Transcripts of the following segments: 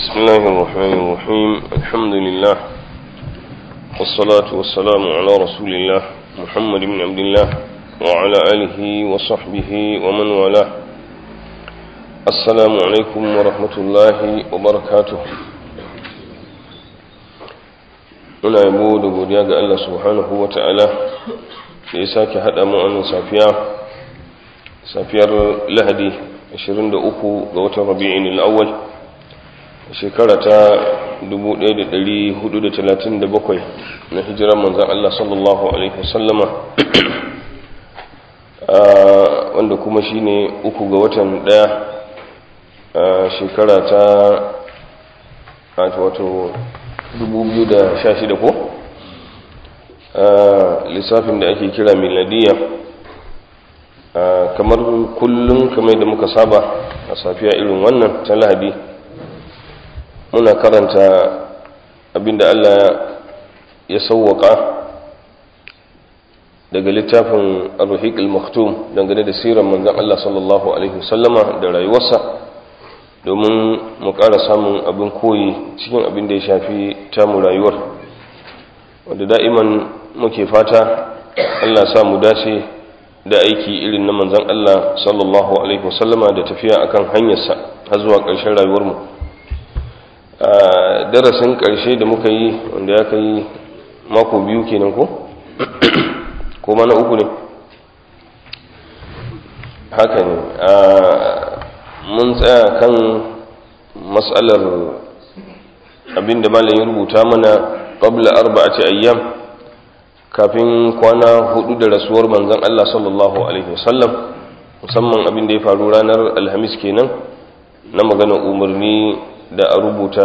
بسم الله الرحمن الرحيم الحمد لله والصلاة والسلام على رسول الله محمد بن عبد الله وعلى آله وصحبه ومن والاه السلام عليكم ورحمة الله وبركاته muna yabo da godiya ga Allah subhanahu wa ta'ala da ya sake haɗa mu wannan safiya safiyar lahadi 23 ga watan rabi'in al'awwal shekara ta 1437 na hijirar manzan Allah sallallahu alaihi wasallama wanda kuma shine uku ga watan daya shekara ta wato 2016 ko lissafin da ake kira miladiya kamar kullum kamar da muka saba a safiya irin wannan ta lahadi muna karanta abinda Allah ya sauwaka daga littafin ar-ruhiq al-maktum dangane da sirar manzon Allah sallallahu alaihi wasallama da rayuwarsa domin mu ƙara samun abin koyi cikin abin da ya shafi tamu rayuwar wanda da'iman muke fata Allah sa mu dace da aiki irin na manzon Allah sallallahu alaihi wasallama da tafiya akan hanyarsa har zuwa ƙarshen rayuwarmu a darasin ƙarshe da muka yi wanda ya kai mako biyu kenan ko ko mana uku ne haka ne mun tsaya kan matsalar abinda malam ya rubuta mana qabla arba'ati ayyam kafin kwana hudu da rasuwar manzon Allah sallallahu alaihi wasallam musamman abin da ya faru ranar alhamis kenan na magana umarni da a rubuta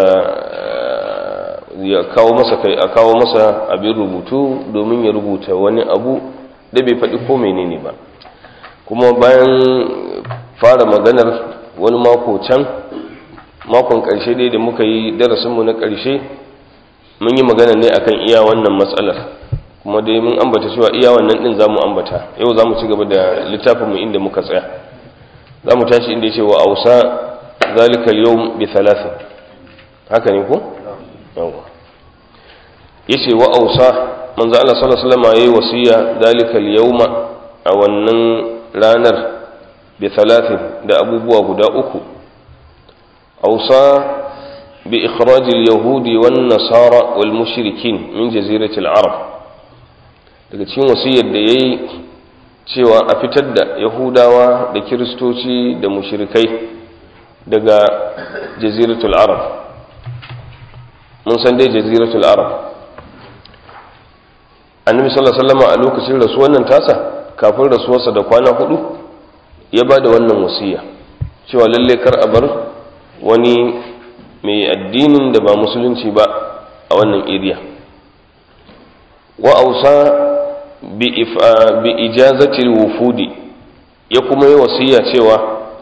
ya kawo masa kai a kawo masa abin rubutu domin ya rubuta wani abu da bai faɗi ko menene ba kuma bayan fara maganar wani mako can makon ƙarshe dai da muka yi darasinmu na ƙarshe mun yi magana ne akan iya wannan matsalar kuma dai mun ambata cewa iya wannan ɗin za mu ambata yau za mu ci gaba da littafinmu inda muka tsaya za mu tashi inda ya ce wa ausa zalika yau bi thalathin haka ne ko? yawa ya ce wa ausa manzo Allah sallallahu alaihi wasallam yayi wasiya zalika yawma a wannan ranar bi thalathin da abubuwa guda uku ausa bi ikhraj al-yahudi wan nasara wal mushrikin min jazirati al-arab daga cikin wasiyar da yayi cewa a fitar da yahudawa da kiristoci da mushrikai daga jaziratul arab mun san dai jaziratul arab annabi sallallahu alaihi wasallam a lokacin rasuwar nan tasa kafin rasuwarsa da kwana hudu ya ba da wannan wasiya cewa lalle kar a bar wani mai addinin da ba musulunci ba a wannan area wa ausa bi bi ijazatil wufudi ya kuma yi wasiya cewa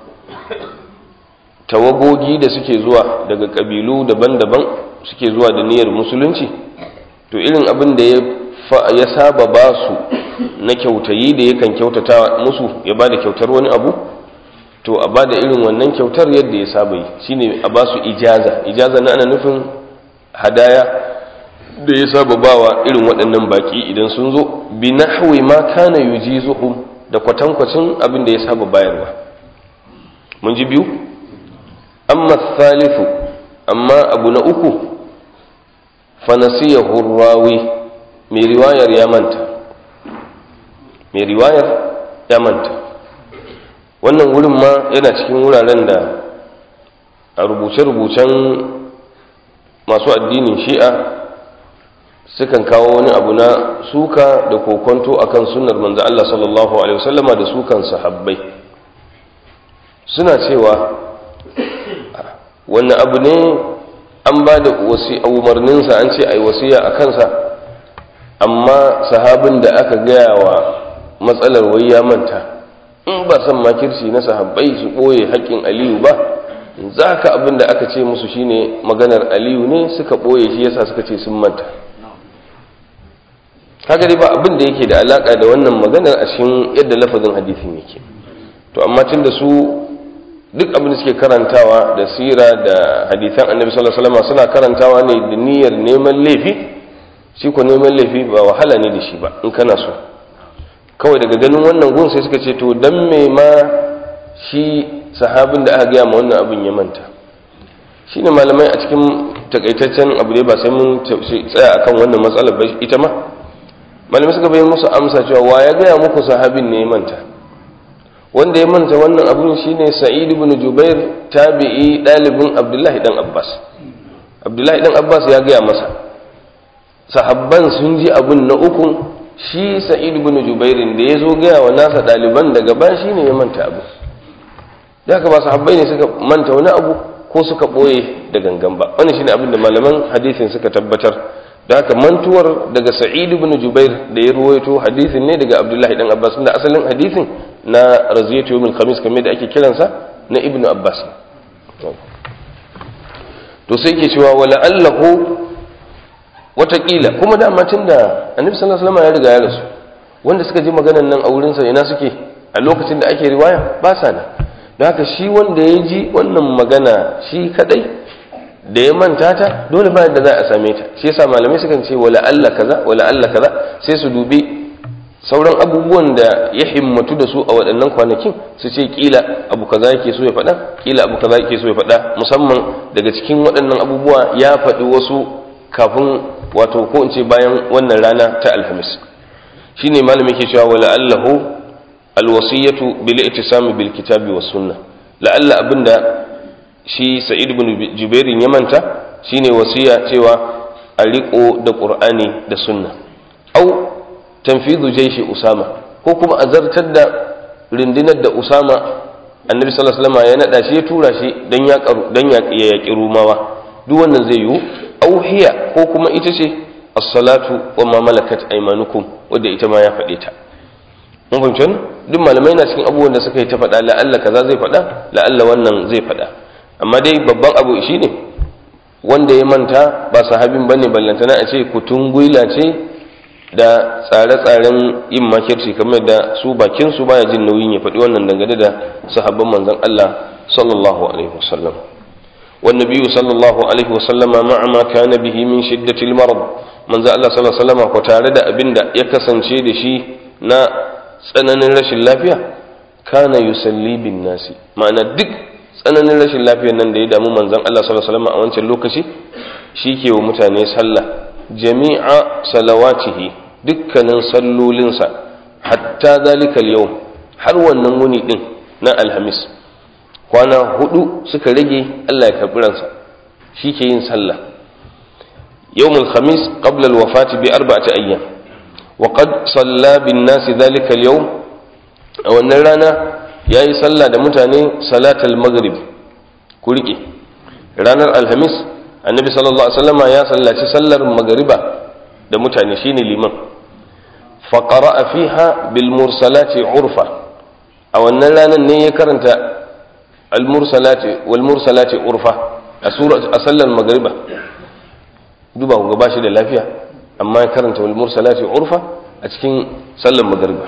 tawagogi da suke zuwa daga kabilu daban-daban suke zuwa da niyyar musulunci to irin abin da ya saba ba su na kyautayi da yakan kyautata musu ya ba da kyautar wani abu to a ba da irin wannan kyautar yadda ya saba yi shine a ba su ijaza ijaza na ana nufin hadaya da ya saba bawa irin waɗannan baki idan sun zo bi nahwi ma kana yujizuhum da kwatankwacin abin da ya saba bayarwa mun ji biyu amma thalithu amma abu na uku fanasiyahu rawi mai riwayar ya manta mai riwayar ya manta wannan wurin ma yana cikin wuraren da a rubuce-rubucen masu addinin shi'a sukan kawo wani abu na suka da kokonto akan sunnar manzo Allah sallallahu alaihi wasallama da sukan sahabbai suna cewa wannan abu ne an ba da umarninsa an ce a yi wasiya a kansa amma sahabin da aka gaya wa matsalar wai ya manta in ba san makirci na sahabbai su ɓoye haƙƙin aliyu ba za ka abin da aka ce musu shine maganar aliyu ne suka ɓoye shi yasa suka ce sun manta haka dai ba abin da yake da alaƙa da wannan maganar a cikin yadda lafazin hadisin yake to amma tun da su duk abin da suke karantawa da sira da hadithan annabi sallallahu alaihi wasallam suna karantawa ne da niyyar neman laifi shi ko neman laifi ba wahala ne da shi ba in kana so kawai daga ganin wannan gun sai suka ce to dan me ma shi sahabin da aka gaya ma wannan abin ya manta shine malamai a cikin takaitaccen abu ne ba sai mun tsaya akan wannan matsalar ba ita ma malamai suka bayyana musu amsa cewa wa ya gaya muku sahabin ne ya manta wanda ya manta wannan abun shine sa'id ibn jubair tabi'i dalibin abdullahi dan abbas abdullahi dan abbas ya gaya masa sahabban sun ji abun na uku shi sa'id ibn jubair da ya zo gaya wa nasa daliban daga ba shine ya manta abu da haka ba sahabbai ne suka manta wani abu ko suka boye da gangan ba wannan shine abin da malaman hadisin suka tabbatar da haka mantuwar daga sa'id ibn jubair da ya ruwaito hadisin ne daga abdullahi dan abbas da asalin hadisin na raziyatu yawmil khamis kamar da ake kiransa na ibn abbas to sai ke cewa wala allahu watakila kuma da matin da annabi sallallahu alaihi wasallam ya riga ya rasu wanda suka ji maganan nan a wurin sa ina suke a lokacin da ake riwaya ba sa nan da haka shi wanda ya ji wannan magana shi kadai da ya manta ta dole ba da za a same ta shi yasa malamai sukan ce wala Allah kaza wala Allah kaza sai su dubi sauran abubuwan da ya himmatu da su a waɗannan kwanakin su ce kila abu kaza yake so ya faɗa kila abu kaza yake so ya faɗa musamman daga cikin waɗannan abubuwa ya faɗi wasu kafin wato ko in ce bayan wannan rana ta alhamis shine malami ke cewa wala allahu alwasiyatu bil ittisami bil kitabi was sunnah la'alla abinda shi sa'id ibn jubairin ya manta shine wasiya cewa a riko da qur'ani da sunna au tanfidu jaishi usama ko kuma a zartar da rindinar da usama annabi sallallahu alaihi wasallam ya nada shi ya tura shi dan ya dan ya yaki rumawa duk wannan zai yiwu au hiya ko kuma ita ce as-salatu wa ma malakat aymanukum wanda ita ma ya faɗe ta mun fahimci duk malamai na cikin abubuwan da suka yi ta faɗa la'alla kaza zai faɗa la'alla wannan zai faɗa amma dai babban abu shi ne wanda ya manta ba sahabin ba ne ballantana a ce kutun gwila ce da tsare-tsaren yin makirci kamar da su bakinsu baya jin nauyin ya faɗi wannan dangane da sahabban manzon Allah sallallahu alaihi wasallam والنبي صلى الله عليه وسلم مع ما كان به من شدة المرض من ذا الله صلى الله عليه وسلم وتعالى أبن يكسن شيء شيء نا tsananin rashin lafiya kana yusalli bin nasi ma'ana duk tsananin rashin lafiyar nan da ya damu manzon Allah sallallahu alaihi wasallam a wancan lokaci shi ke wa mutane sallah jami'a salawatihi dukkanin sallolinsa hatta zalika yau har wannan wuni din na alhamis kwana hudu suka rage Allah ya karbi ransa shi ke yin sallah yawmul khamis qabla alwafati bi arba'ati ayyam وقد صلى بالناس ذلك اليوم a wannan rana ya yi sallah da mutane salatal maghrib ku riƙe ranar alhamis annabi sallallahu alaihi wasallama ya sallaci sallar magariba da mutane shine liman faqara fiha bil mursalati urfa a wannan ranar ne ya karanta al mursalati wal mursalati urfa a sura a sallar magariba duba ku ga shi da lafiya amma ya karanta wal mursalati urfa a cikin sallar magariba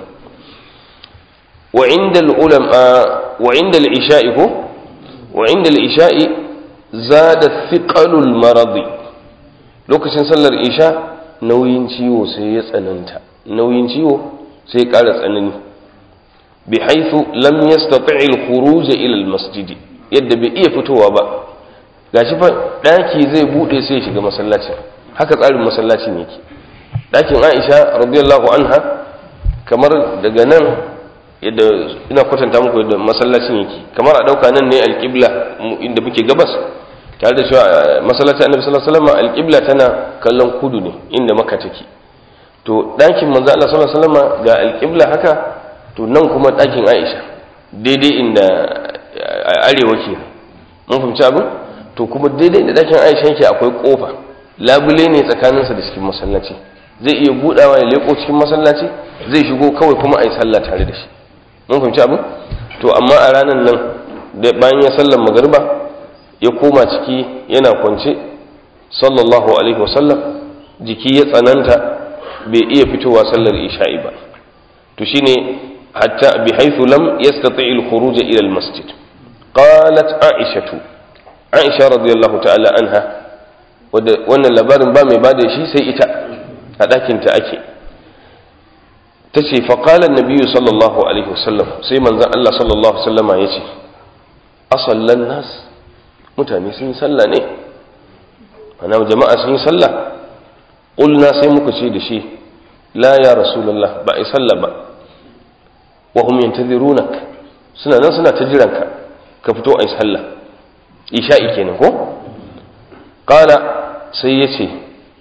wa inda ulama wa inda al-isha'i ko wa inda al-isha'i zada thiqalul maradi lokacin sallar isha nauyin ciwo sai ya tsananta nauyin ciwo sai ya ƙara tsanani bi haythu lam yastati' al-khuruj ila al-masjid yadda bai iya fitowa ba gashi fa daki zai bude sai ya shiga masallaci haka tsarin masallacin yake ɗakin aisha radiyallahu anha kamar daga nan yadda ina kwatanta muku yadda masallacin yake kamar a ɗauka nan ne alƙibla inda muke gabas tare da cewa masallacin annabi sallallahu alaihi wasallam alƙibla tana kallon kudu ne inda maka take to ɗakin manzo Allah sallallahu alaihi wasallam ga alƙibla haka to nan kuma ɗakin aisha daidai inda arewa ke mun fahimci abin to kuma daidai inda ɗakin aisha yake akwai ƙofa labule ne tsakaninsa da cikin masallaci zai iya budawa ya leko cikin masallaci zai shigo kawai kuma a yi sallah tare da shi mun fahimci abin to amma a ranar nan da bayan ya sallar magariba ya koma ciki yana kwance sallallahu alaihi wasallam jiki ya tsananta bai iya fitowa sallar isha'i ba to shine hatta bi haythu lam yastati al khuruj ila al masjid qalat aishatu aisha radiyallahu ta'ala anha wannan labarin ba mai bada shi sai ita a ɗakinta ake ta ce faƙalar nabiyu sallallahu alaihi wasallam sai manzan Allah sallallahu alaihi wasallama ya ce asallan nas mutane sun yi sallah ne ana jama'a sun yi sallah ƙulna sai muka ce da shi la ya rasulallah ba a yi sallah ba wa hum yantazirunak suna nan suna ta jiranka ka fito a yi sallah isha'i kenan ko qala sai ya ce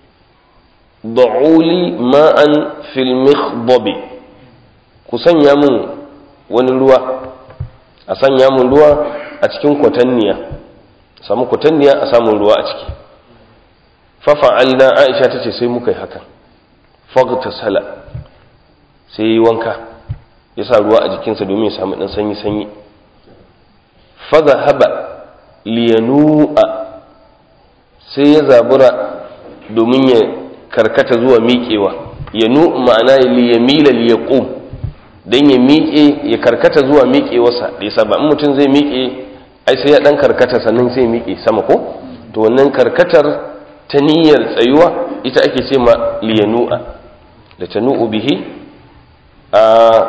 da'uli ma'an fil mikhdabi ku sanya mun wani ruwa a sanya mun ruwa a cikin kwatanniya samu kwatanniya a samun ruwa a ciki fafa'alna aisha ta ce sai muka yi haka fagta sala sai yi wanka ya sa ruwa a jikinsa domin ya samu ɗan sanyi-sanyi faza haba liyanu'a sai ya zabura domin ya karkata zuwa miƙewa ya nu ma'ana liyamila liyaqum dan ya miƙe ya karkata zuwa miƙewarsa da yasa ba in mutum zai miƙe ai sai ya dan karkata sannan sai miƙe sama ko to wannan karkatar ta niyyar tsayuwa ita ake ce ma liyanu'a da tanu'u bihi a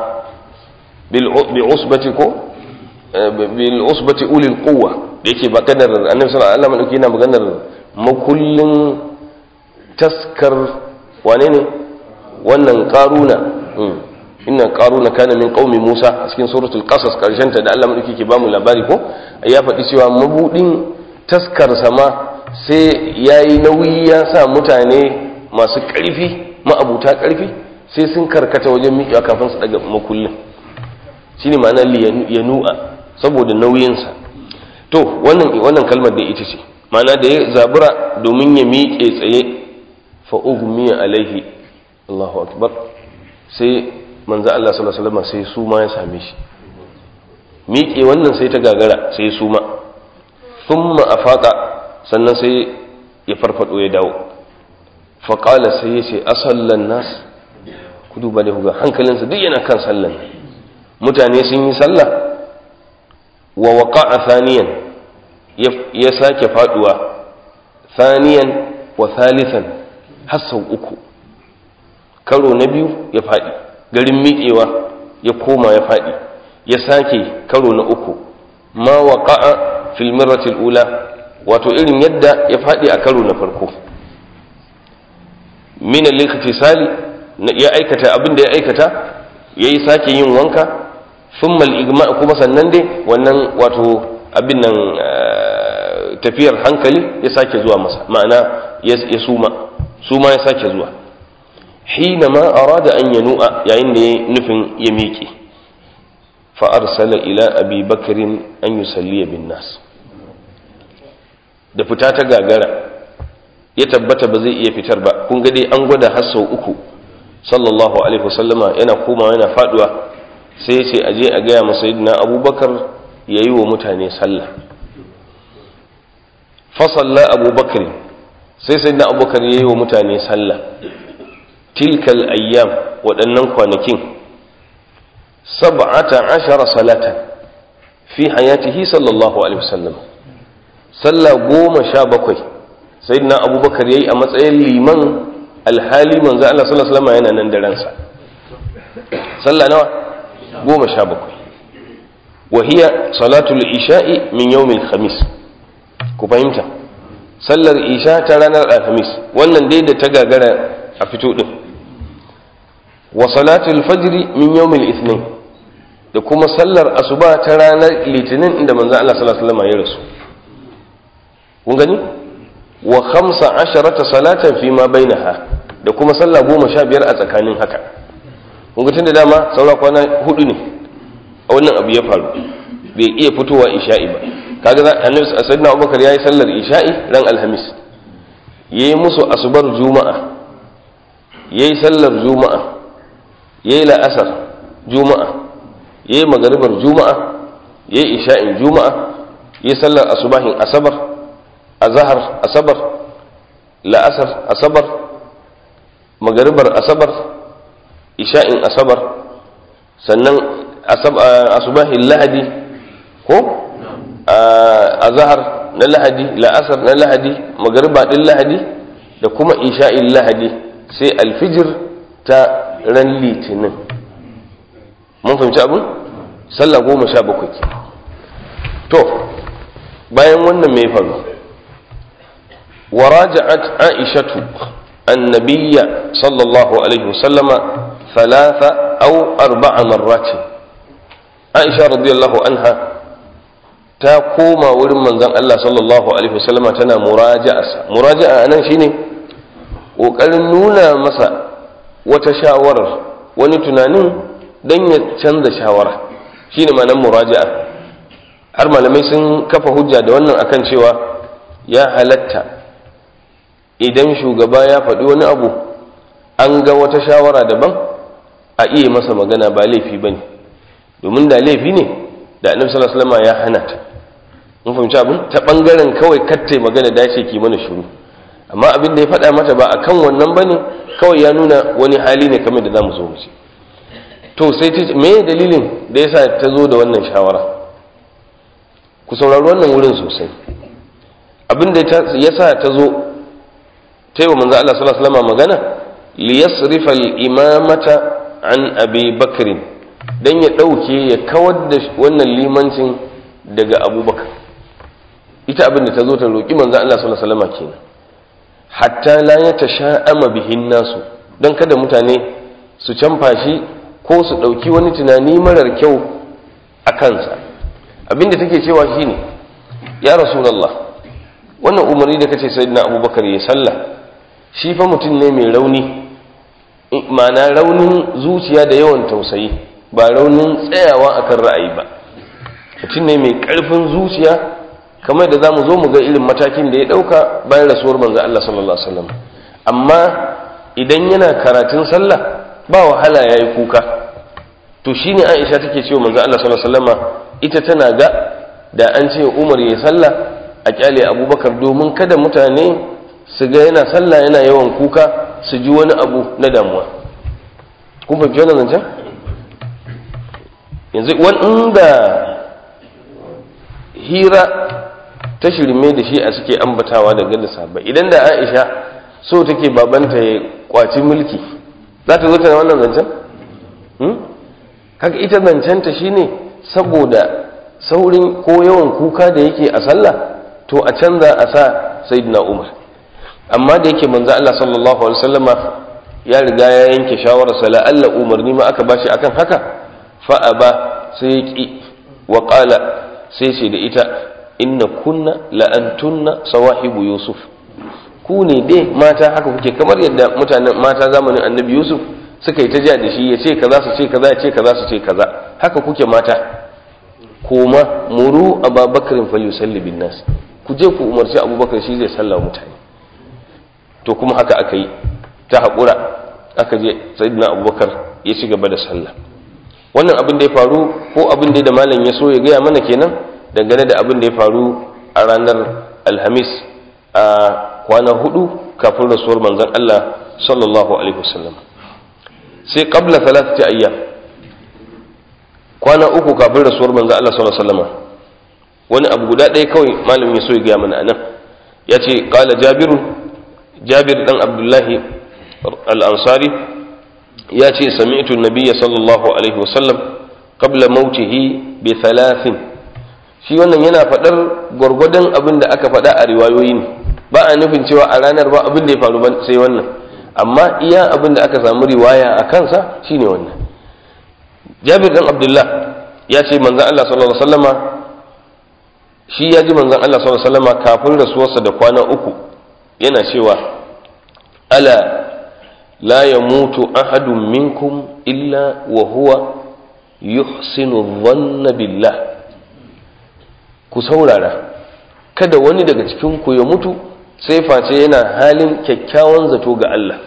bil bi usbati ko bil usbati ulil quwwa da yake ba kadar annabi sallallahu alaihi wasallam yana maganar makullin taskar wane ne wannan karuna inna karuna kana min qaumi Musa a cikin suratul qasas karshen ta da Allah madauki ke bamu labari ko ya faɗi cewa mabudin taskar sama sai yayi nauyi ya sa mutane masu ƙarfi ma'abuta ƙarfi sai sun karkata wajen miƙewa kafin su daga makullin shine ma'ana yanu'a saboda nauyinsa to wannan wannan kalmar da ita ce ma'ana da ya zabura domin ya miƙe tsaye fa'ugmiya alaihi Allahu akbar sai manzo Allah sallallahu alaihi wasallam sai su ma ya same shi miƙe wannan sai ta gagara sai su ma thumma afaqa sannan sai ya farfado ya dawo fa qala sai ya ce asallan nas ku duba da ga hankalinsa duk yana kan sallan mutane sun yi sallah wa waqa'a thaniyan ya sake faduwa thaniyan wa thalithan har sau uku karo na biyu ya faɗi garin miƙewa ya koma ya faɗi ya sake karo na uku ma waƙa'a fil mirratil ula wato irin yadda ya faɗi a karo na farko min al-ikhtisali ya aikata abin da ya aikata yayi sake yin wanka thumma al-igma kuma sannan dai wannan wato abin nan tafiyar hankali ya sake zuwa masa ma'ana ya suma suma ya sake zuwa hina ma arada an yanu'a yayin da ya nufin ya miƙe fa arsala ila abi bakrin an yusalliya bin nas da fita ta gagara ya tabbata ba zai iya fitar ba kun ga dai an gwada har sau uku sallallahu alaihi wasallama yana komawa yana faduwa sai ya ce aje a gaya masa yadda abubakar ya yi wa mutane sallah fasalla abubakar sai sai na abubakar ya yi wa mutane sallah tilkal ayyam waɗannan kwanakin sab'ata ashara salatan fi hayatihi sallallahu alaihi wasallam sallah goma sha bakwai sai na abubakar ya yi a matsayin liman alhali manzo Allah sallallahu alaihi wasallam yana nan da ransa sallah nawa goma sha bakwai وهي صلاة العشاء من يوم الخميس ku fahimta sallar isha ta ranar alhamis wannan dai da ta gagara a fito din wa salatul fajri min yawmil ithnin da kuma sallar asuba ta ranar litinin inda manzo Allah sallallahu alaihi wasallam ya rasu kun gani wa khamsa asharata salatan fi ma bainaha da kuma sallah goma sha biyar a tsakanin haka kun ga tunda dama saura kwana hudu ne a wannan abu ya faru bai iya fitowa isha'i ba kaga za annabi sayyidina abubakar yayi sallar isha'i ran alhamis yayi musu asubar juma'a yayi sallar juma'a yayi la'asar juma'a yayi magaribar juma'a yayi isha'in juma'a yayi sallar asubahin asabar azhar asabar la'asar asabar magaribar asabar isha'in asabar sannan asubahin lahadi ko azhar na lahadi la'asar na lahadi magariba din lahadi da kuma isha'in lahadi sai alfijir ta ran litinin mun fahimci abin sallah goma sha bakwai ke to bayan wannan mai faru ورجعت عائشة النبي صلى الله عليه وسلم ثلاث أو أربع مرات عائشة رضي الله عنها تقوم ورم من ذن الله صلى الله عليه وسلم تنا مراجعة مراجعة أنا شيني وقال نونا مسا وتشاور ونتنانين dan ya canza shawara shine ma'anar muraja'a har malamai sun kafa hujja da wannan akan cewa ya halatta idan shugaba ya faɗi wani abu an ga wata shawara daban a iya masa magana ba laifi ba ne domin da laifi ne da annabi sallallahu alaihi ya hana ta mun fahimci abin ta bangaren kawai katte magana da ce ki mana shiru amma abin da ya faɗa mata ba akan wannan bane kawai ya nuna wani hali ne kamar da zamu zo mu ce to sai ta me dalilin da yasa ta zo da wannan shawara ku saurari wannan wurin sosai abin da yasa ta zo ta yi wa manzo Allah sallallahu alaihi wasallam magana li yasrifa al-imamata an abi bakr dan ya dauke ya kawar da wannan limancin daga abubakar ita abin da ta zo ta roki manzo Allah sallallahu alaihi wasallam kenan hatta la yatasha'ama bihin nasu dan kada mutane su canfa shi ko su dauki wani tunani marar kyau a kansa abin da take cewa shine ya rasulullah wannan umarni da kace sayyidina abubakar ya sallah shi fa mutum ne mai rauni ma'ana raunin zuciya da yawan tausayi ba raunin tsayawa akan ra'ayi ba mutum ne mai ƙarfin zuciya kamar da za mu zo mu ga irin matakin da ya ɗauka bayan rasuwar manzo Allah sallallahu alaihi wasallam amma idan yana karatun sallah ba wahala yayi kuka to shine Aisha take cewa manzo Allah sallallahu alaihi wasallama ita tana ga da an ce Umar ya sallah a kyale Abubakar domin kada mutane su ga yana sallah yana yawan kuka su ji wani abu na damuwa kun fahimci wannan zancen yanzu wanda hira ta shirme da shi a suke ambatawa da gada sabai idan da aisha so take babanta ya kwaci mulki za ta zo ta wannan zancen haka ita zancenta shine saboda saurin ko yawan kuka da yake a sallah to a canza a sa sayyidina umar amma da yake manzo Allah sallallahu alaihi wasallama ya riga ya yanke shawarar sa la'alla umarni ma aka bashi akan haka fa aba sai ya ki wa qala sai ce da ita inna kunna la antunna sawahibu yusuf ku ne dai mata haka kuke kamar yadda mutanen mata zamanin annabi yusuf suka yi ta ja da shi ya ce kaza su ce kaza ya ce kaza su ce kaza haka kuke mata koma muru ababakarin falyusalli bin nas ku je ku umarci abubakar shi zai salla mutane to kuma haka aka yi ta haƙura aka je sayyidina abubakar ya ci gaba da sallah wannan abin da ya faru ko abin da malam ya so ya gaya mana kenan dangane da abin da ya faru a ranar alhamis a kwana hudu kafin rasuwar manzon Allah sallallahu alaihi wasallam sai qabla thalathati ayyam kwana uku kafin rasuwar manzon Allah sallallahu alaihi wasallam wani abu guda ɗaya kawai malam ya so ya gaya mana anan ya ce qala jabiru jabir dan abdullahi al-ansari ya ce sami'tu nabiyya sallallahu alaihi wasallam qabla mautihi bi thalathin shi wannan yana faɗar gwargwadon abin da aka faɗa a riwayoyi ne ba a nufin cewa a ranar ba abin da ya faru sai wannan amma iya abin da aka samu riwaya a kansa shine wannan jabir dan abdullah ya ce manzon Allah sallallahu alaihi wasallama shi ya ji manzon Allah sallallahu alaihi wasallama kafin rasuwarsa da kwana uku yana cewa ala la yamutu ahadun minkum illa wa huwa yuhsinu dhanna billah ku saurara kada wani daga cikin ku ya mutu sai face yana halin kyakkyawan zato ga Allah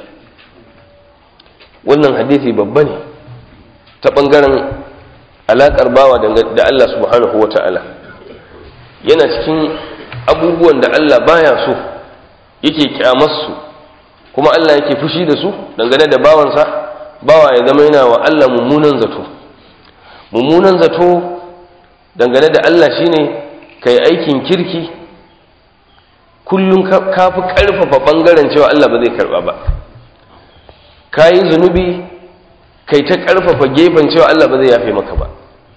wannan hadisi babba ne ta bangaren alakar bawa da Allah subhanahu wata'ala yana cikin abubuwan da Allah baya so yake kyamarsu kuma Allah yake fushi da su dangane da bawansa bawa ya zama yana wa Allah mummunan zato mummunan zato dangane da Allah shine kai aikin kirki kullum ka fi ƙarfafa ɓangaren cewa Allah ba zai karɓa ba ka yi zunubi kai ta ƙarfafa gefen cewa Allah ba zai yafe maka ba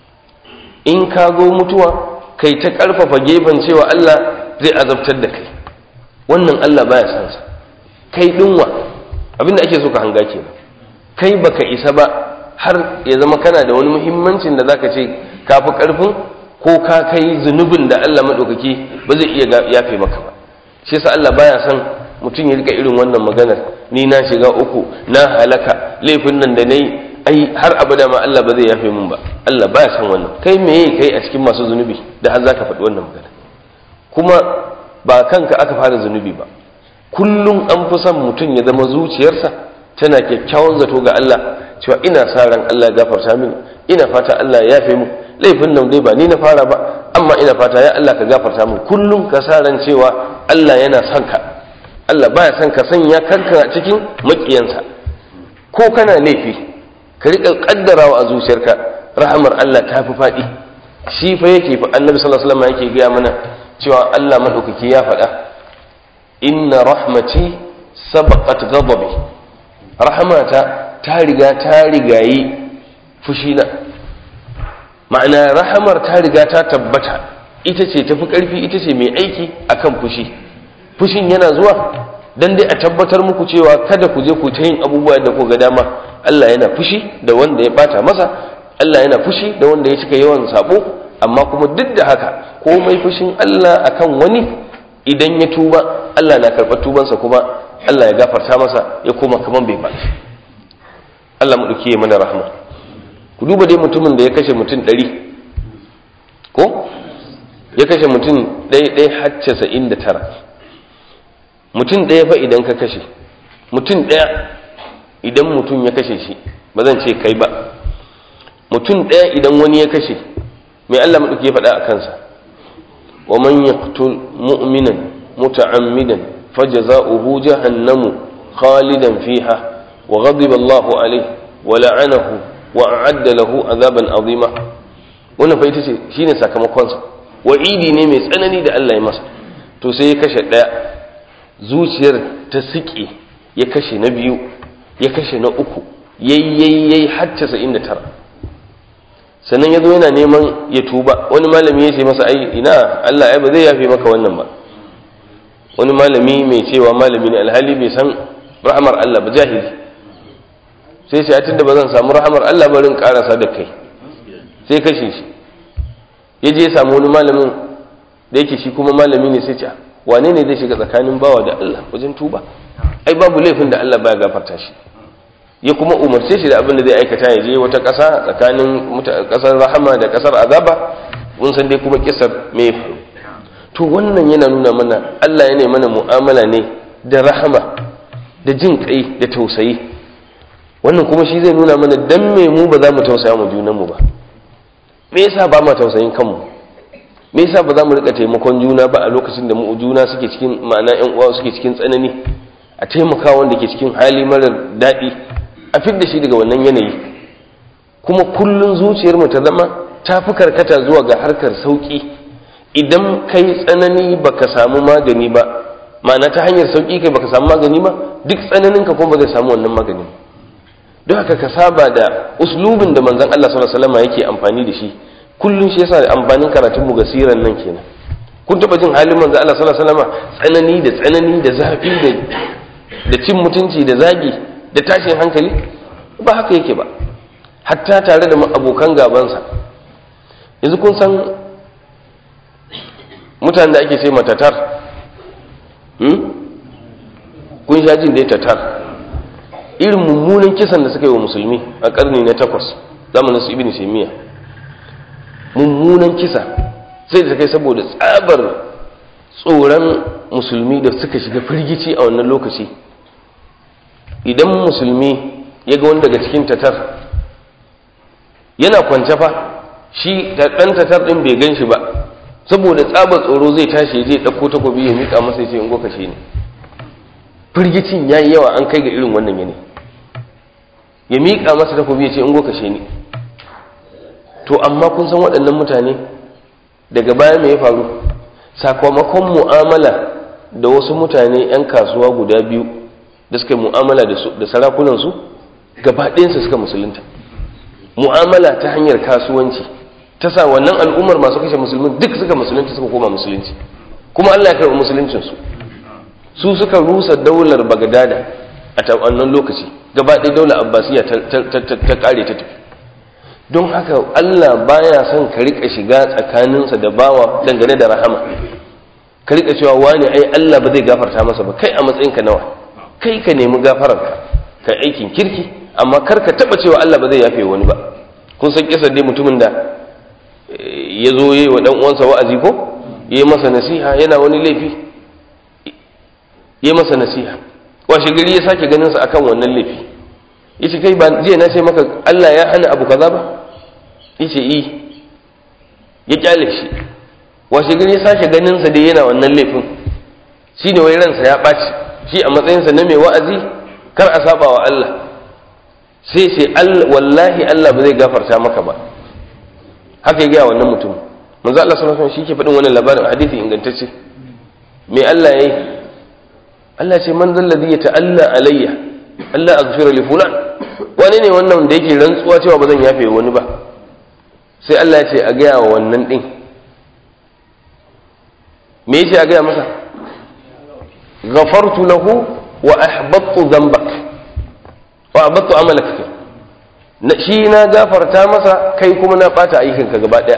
in ka zo mutuwa kai ta ƙarfafa gefen cewa Allah zai azabtar da kai wannan Allah baya san sa kai dinwa abinda ake so ka hanga kenan kai baka isa ba har ya zama kana da wani muhimmancin da zaka ce ka fi ƙarfin ko ka kai zunubin da Allah maɗaukaki ba zai iya yafe maka ba shi yasa Allah baya son mutum ya rika irin wannan maganar ni na shiga uku na halaka laifin nan da nayi ai har abada ma Allah ba zai yafe min ba Allah baya son wannan kai meye kai a cikin masu zunubi da har zaka faɗi wannan magana kuma ba kanka aka fara zunubi ba kullum an fi son mutum ya zama zuciyarsa tana kyakkyawan zato ga Allah cewa ina sa ran Allah ya gafarta min ina fata Allah ya yafe min laifin nan dai ba ni na fara ba amma ina fata ya Allah ka gafarta min kullum ka sa ran cewa Allah yana son ka Allah baya son ka sanya kanka a cikin makiyansa ko kana laifi ka riƙa kaddarawa a zuciyarka rahamar Allah ta fi faɗi shi fa yake fa annabi sallallahu alaihi wasallam yake gaya mana cewa Allah madaukaki ya faɗa inna rahmati sabaqat ghadabi rahmata ta riga ta rigayi fushina ma'ana rahamar ta riga ta tabbata ita ce tafi ƙarfi ita ce mai aiki akan fushi fushin yana zuwa dan dai a tabbatar muku cewa kada ku je ku ta yin abubuwa da ku ga dama Allah yana fushi da wanda ya bata masa Allah yana fushi da wanda ya cika yawan sabo amma kuma duk da haka komai fushin Allah akan wani idan ya tuba Allah na karɓar tubansa kuma Allah ya gafarta masa ya koma kaman bai ba Allah mu duke mana rahma ku duba dai mutumin da ya kashe mutum ɗari ko ya kashe mutum ɗaya ɗaya har casa'in da tara mutum ɗaya fa idan ka kashe mutum ɗaya idan mutum ya kashe shi ba zan ce kai ba mutum ɗaya idan wani ya kashe mai Allah maɗauki ya faɗa a kansa wa man yaqtul mu'minan muta'ammidan fajza'uhu jahannamu khalidan fiha wa ghadiba Allahu alayhi wa la'anahu wa a'adda lahu azaban azima wannan fa ita ce shine sakamakon sa wa'idi ne mai tsanani da Allah ya masa to sai ya kashe ɗaya zuciyar ta siƙe ya kashe na biyu ya kashe na uku yayyayyai har casa'in da tara sannan ya zo yana neman ya tuba wani malami ya ce masa ai ina Allah ai ba zai yafe maka wannan ba wani malami mai cewa malami ne alhali bai san rahamar Allah ba jahili sai ce tun da ba zan samu rahamar Allah ba rin karasa da kai sai kashe shi ya je ya samu wani malamin da yake shi kuma malami ne sai ce wane ne zai shiga tsakanin bawa da Allah wajen tuba ai babu laifin da Allah baya gafarta shi ya kuma umarce shi da abin da zai aikata ya je wata ƙasa tsakanin ƙasar rahama da ƙasar azaba mun san dai kuma kisar me faru to wannan yana nuna mana Allah yana mana mu'amala ne da rahama da jin kai da tausayi wannan kuma shi zai nuna mana dan me mu ba za mu tausaya mu junan mu ba me yasa ba ma tausayin kanmu me yasa ba za mu rika taimakon juna ba a lokacin da mu juna suke cikin ma'ana ƴan uwa suke cikin tsanani a taimaka wanda ke cikin hali marar daɗi a fidda shi daga wannan yanayi kuma kullun zuciyar mu ta zama ta fi karkata zuwa ga harkar sauki idan kai tsanani baka samu magani ba ma'ana ta hanyar sauki kai baka samu magani ba duk tsananin ka kuma ba zai samu wannan magani don haka ka saba da uslubin da manzon Allah sallallahu alaihi wasallam yake amfani da shi kullun shi yasa amfanin karatun mu gasiran nan kenan kun taba jin halin manzon Allah sallallahu alaihi wasallam tsanani da tsanani da zafi da da cin mutunci da zagi da tashin hankali ba haka yake ba hatta tare da abokan gabansa yanzu kun san mutanen da ake ce matatar kun sha jin dai tatar irin mummunan kisan da suka yi wa musulmi a karni na takwas zamanin su ibn shemiya mummunan kisa sai da kai saboda tsabar tsoron musulmi da suka shiga firgici a wannan lokaci idan musulmi ya ga wani daga cikin tatar yana kwance fa shi ɗan tatar ɗin bai gan shi ba saboda tsabar tsoro zai tashi ya je ɗauko takobi ya miƙa masa ya ce in goka shi ne firgicin ya yi yawa an kai ga irin wannan yanayi ya miƙa masa takobi ya ce in goka shi ne to amma kun san waɗannan mutane daga baya me ya faru sakamakon mu'amala da wasu mutane 'yan kasuwa guda biyu da suka mu'amala da sarakunansu gaba ɗayansu suka musulunta mu'amala ta hanyar kasuwanci ta sa wannan al'ummar masu kashe musulmin duk suka musulunta suka koma musulunci kuma Allah ya karɓi musuluncinsu su suka rusa daular bagadada a wannan lokaci gaba ɗaya daular abbasiya ta ƙare ta tafi don haka Allah baya son ka rika shiga tsakaninsa da bawa dangane da rahama ka rika cewa wani ai Allah ba zai gafarta masa ba kai a matsayinka nawa kai ka nemi gafararka ka aikin kirki amma kar ka taba cewa Allah ba zai yafe wani ba kun san kisar dai mutumin da ya zo yi wa dan uwansa wa'azi ko ya yi masa nasiha yana wani laifi ya yi masa nasiha washe gari ya sake ganin sa akan wannan laifi yace kai ba jiya na ce maka Allah ya hana abu kaza ba yace i ya kyale shi washe gari ya sake ganin sa dai yana wannan laifin shine wai ransa ya ɓaci shi a matsayinsa na mai wa'azi kar a saba wa Allah sai sai wallahi Allah ba zai gafarta maka ba haka ya gaya wannan mutum manzo Allah sallallahu alaihi wasallam shi ke faɗin wannan labarin hadisi ingantacce me Allah yayi Allah ce man zal ladhi yata'alla alayya Allah aghfira li fulan wani ne wannan da yake rantsuwa cewa ba zan yafe wani ba sai Allah ya ce a gaya wa wannan din me yace a gaya masa ghafartu lahu wa ahbattu dhanbak wa ahbattu amalak na shi na gafarta masa kai kuma na bata aikinka gaba daya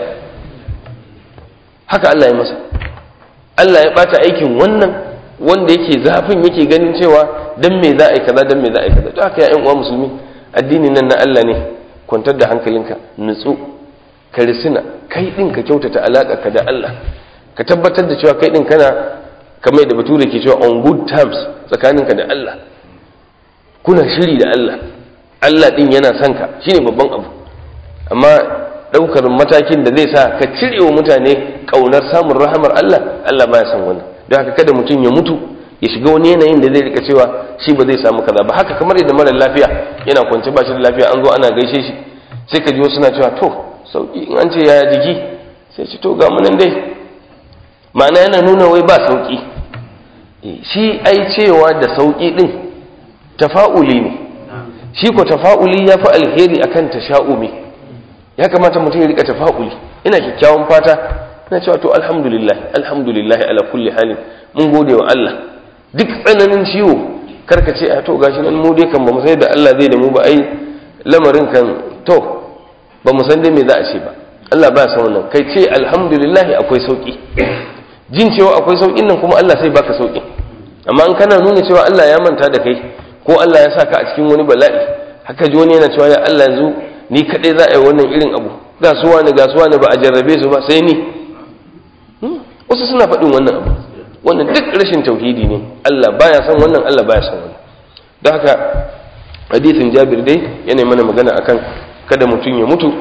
haka Allah ya masa Allah ya bata aikin wannan wanda yake zafin yake ganin cewa dan me za a yi kaza dan me za a yi kaza to haka ya uwa musulmi addini nan na Allah ne kwantar da hankalinka nutsu ka risina kai din ka kyautata alaka ka da Allah ka tabbatar da cewa kai din kana kamar da bature ke cewa on good terms tsakaninka da Allah kuna shiri da Allah Allah din yana son ka shine babban abu amma daukar matakin da zai sa ka cire wa mutane kaunar samun rahamar Allah Allah baya son wannan don haka kada mutum ya mutu ya shiga wani yanayin da zai rika cewa shi ba zai samu kaza ba haka kamar yadda mara lafiya yana kwance ba shi da lafiya an zo ana gaishe shi sai ka ji wasu na cewa to sauki in an ce yaya jiki sai ci to ga mu nan dai ma'ana yana nuna wai ba sauki shi ai cewa da sauki din tafa'uli ne shi ko tafa'uli ya fi alheri akan tasha'umi ya kamata mutum ya rika tafa'uli ina kyakkyawan fata ina cewa to alhamdulillah alhamdulillah ala kulli halin mun gode wa Allah duk tsananin ciwo karka ce a to gashi nan mu dai kan ba mu sai da Allah zai da mu ba ai lamarin kan to ba mu san dai me za a ce ba Allah ba san wannan kai ce alhamdulillah akwai sauki jin cewa akwai saukin nan kuma Allah sai baka sauki amma in kana nuna cewa Allah ya manta da kai ko Allah ya saka a cikin wani bala'i haka ji wani yana cewa ya Allah yanzu ni kadai za a yi wannan irin abu ga su wani ga su wani ba a jarrabe su ba sai ni wasu suna faɗin wannan abu wannan duk rashin tauhidi ne Allah baya son wannan Allah baya son wannan don haka hadisin Jabir dai yana mana magana akan kada mutum ya mutu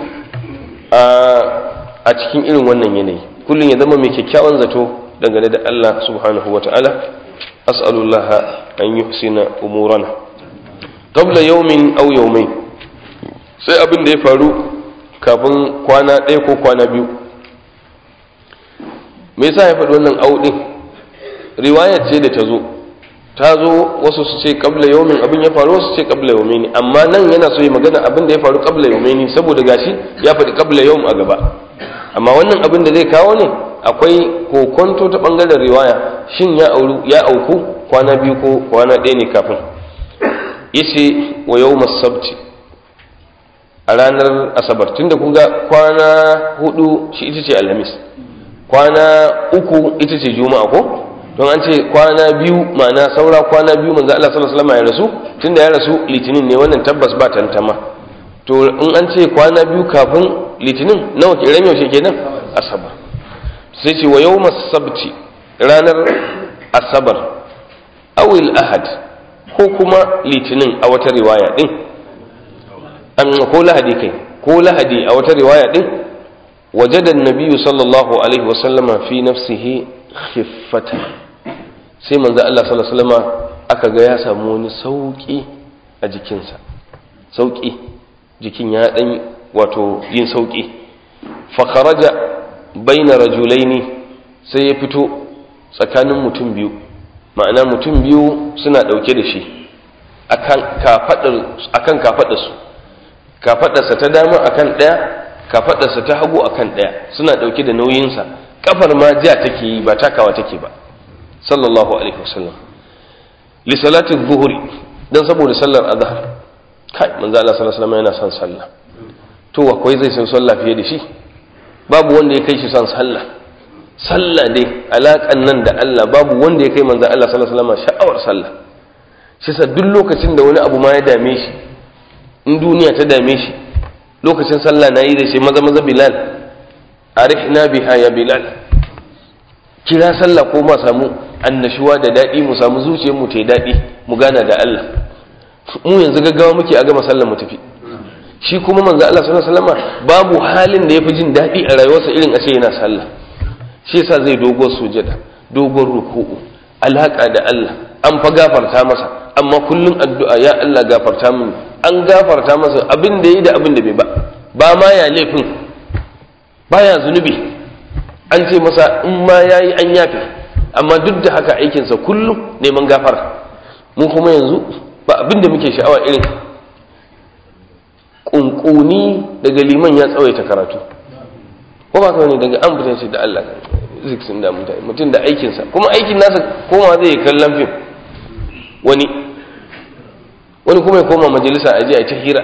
a cikin irin wannan yanayi kullum ya zama mai kyakkyawan zato dangane da Allah subhanahu wa ta'ala as'alullah an yuhsina umurana qabla yawmin aw yawmayn sai abin da ya faru kafin kwana ɗaya ko kwana biyu me yasa ya faɗi wannan auɗin riwayar ce da ta zo ta zo wasu su ce qabla yawmin abin ya faru wasu ce qabla yawmayn amma nan yana so ya magana abin da ya faru qabla yawmayn saboda gashi ya faɗi qabla yawm a gaba amma wannan abin da zai kawo ne akwai kokonto ta bangaren riwaya shin ya auru ya auku kwana biyu ko kwana ɗaya ne kafin yace wa yawmas sabti a ranar asabar tunda kun ga kwana hudu shi ita ce alhamis kwana uku ita ce juma'a ko don an ce kwana biyu ma'ana saura kwana biyu manzo Allah sallallahu alaihi wasallam ya rasu tunda ya rasu litinin ne wannan tabbas ba tantama to in an ce kwana biyu kafin litinin nawa ke ran yaushe kenan asabar sai ce wa yawmas sabti ranar asabar awil ahad ko kuma litinin a wata riwaya din an ko lahadi kai ko lahadi a wata riwaya din وجد النبي صلى الله عليه وسلم في نفسه خفة sai manzo Allah sallallahu alaihi wasallam aka ga ya samu wani sauki a jikinsa sauki jikin ya dan wato yin sauki fa kharaja baina rajulaini sai ya fito tsakanin mutum biyu ma'ana mutum biyu suna ɗauke da shi akan kafaɗarsu kafaɗarsa ta dama akan ɗaya kafaɗarsa ta hagu akan ɗaya suna ɗauke da nauyinsa kafar ma ja take yi ba takawa take ba sallallahu alaihi wasallam li salati dhuhri dan saboda sallar azhar kai manzo Allah sallallahu alaihi wasallam yana son sallah to akwai zai san sallah fiye da shi babu wanda ya kai shi son sallah sallah dai alaƙan nan da Allah babu wanda ya kai manzo Allah sallallahu alaihi wasallam sha'awar sallah shi sa duk lokacin da wani abu ma ya dame shi in duniya ta dame shi lokacin sallah na yi da shi maza maza bilal arihna biha ya bilal kira sallah ko ma samu annashuwa da daɗi mu samu zuciyar mu ta yi daɗi mu gana da Allah mu yanzu gaggawa muke a gama sallar mu tafi shi kuma manzo Allah sallallahu alaihi wasallam babu halin da yafi jin daɗi a rayuwarsa irin a ce yana sallah shi yasa zai dogon sujada dogon ruku'u alaka da Allah an fa gafarta masa amma kullum addu'a ya Allah gafarta mini an gafarta masa abin da yi da abin da bai ba ba ma ya laifin baya zunubi an ce masa in ma yayi an yafe amma duk da haka aikinsa kullum neman gafara mu kuma yanzu ba abin da muke sha'awa irin kunkuni daga liman ya tsawaita karatu ko ba ka ne daga an fita shi da Allah ziksin da mutane mutum da aikinsa kuma aikin nasa koma zai yi kallon fim wani wani kuma ya koma majalisa a ji a ta hira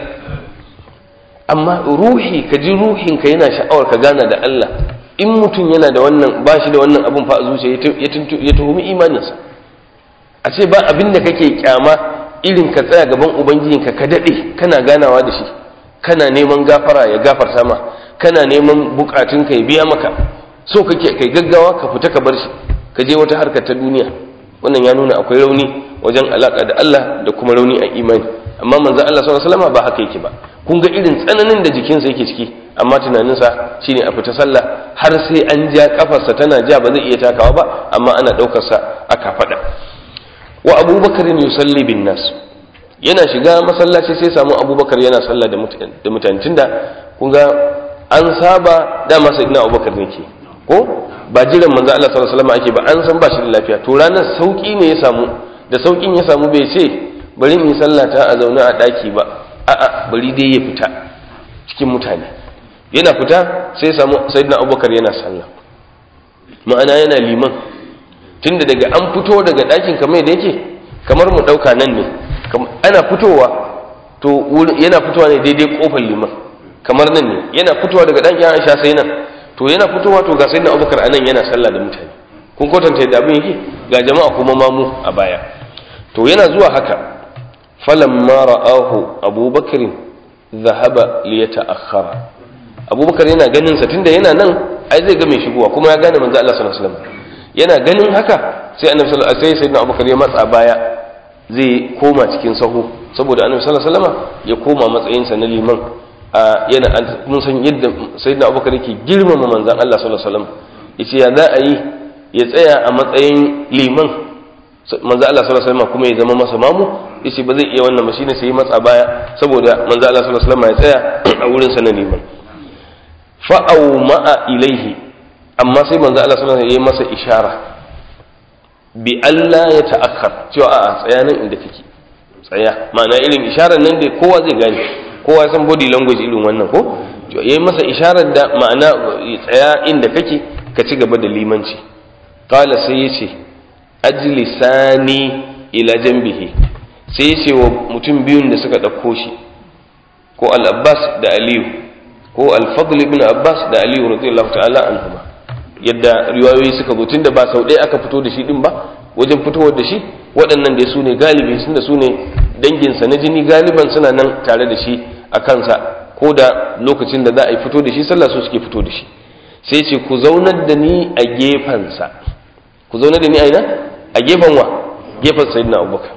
amma ruhi ka ji ruhinka yana sha'awar ka gana da Allah in mutum yana da wannan ba shi da wannan abin fa a zuciya ya tuhumi imaninsa a ce ba abin da kake kyama irin ka tsaya gaban ubangijinka ka daɗe kana ganawa da shi kana neman gafara ya gafarta ma kana neman bukatunka ya biya maka so kake kai gaggawa ka fita ka bar shi ka je wata harkar ta duniya wannan ya nuna akwai rauni wajen alaka da Allah da kuma rauni a imani amma manzon Allah sallallahu alaihi wasallam ba haka yake ba kun ga irin tsananin da jikinsa yake ciki amma tunaninsa shine a fita sallah har sai an ja kafarsa tana ja ba zai iya takawa ba amma ana daukar sa aka fada wa abubakar yusalli bin nas yana shiga masallaci sai samu abubakar yana sallah da mutane tunda kun ga an saba dama sai ina abubakar ne ke ko ba jiran manzo Allah sallallahu alaihi wasallam ake ba an san ba shi da lafiya to ranar sauki ne ya samu da saukin ya samu bai ce bari in yi sallata a zaune a daki ba a'a bari dai ya fita cikin mutane yana fita sai samu sayyidina abubakar yana sallah ma'ana yana liman tunda daga an fito daga dakin kamar da yake kamar mu dauka nan ne ana fitowa to yana fitowa ne daidai kofar liman kamar nan ne yana fitowa daga ɗan Aisha sai nan to yana fitowa to ga sai na Abubakar anan yana sallah da mutane kun kwatanta da abin yake ga jama'a kuma mamu a baya to yana zuwa haka falamma ra'ahu Abubakar zahaba li yata'akhkhara Abubakar yana ganin sa tunda yana nan ai zai ga mai shigowa kuma ya gane manzo Allah sallallahu alaihi wasallam yana ganin haka sai annabi sallallahu alaihi wasallam sai sayyidina Abubakar ya matsa baya zai koma cikin sahu saboda annabi sallallahu alaihi wasallam ya koma matsayinsa na liman yana mun san yadda sayyidina abubakar yake girmama manzon Allah sallallahu alaihi wasallam yace ya za a yi ya tsaya a matsayin liman manzon Allah sallallahu alaihi wasallam kuma ya zama masa mamu yace ba zai iya wannan ba shine sai ya matsa baya saboda manzon Allah sallallahu alaihi wasallam ya tsaya a wurin sa na liman fa au ma'a ilaihi amma sai manzon Allah sallallahu alaihi wasallam ya yi masa ishara bi Allah ya ta'akkar cewa a tsayanin inda kake tsaya ma'ana irin isharar nan da kowa zai gane kowa san body language irin wannan ko ya yi masa isharar da ma'ana tsaya inda kake ka ci gaba da limanci qala sai ya ce ajlisani ila janbihi sai ya ce wa mutum biyun da suka ɗauko shi ko al-abbas da aliyu ko al-fadl ibn abbas da aliyu radiyallahu ta'ala anhuma yadda riwayoyi suka zo tunda ba sau ɗaya aka fito da shi din ba wajen fitowar da shi waɗannan da su ne galibi sun da su ne danginsa na jini galiban suna nan tare da shi a kansa ko da lokacin da za a yi fito da shi sallah su suke fito da shi sai ce ku zaunar da ni a gefensa ku zaunar da ni a ina a gefen wa gefen sayyidina abubakar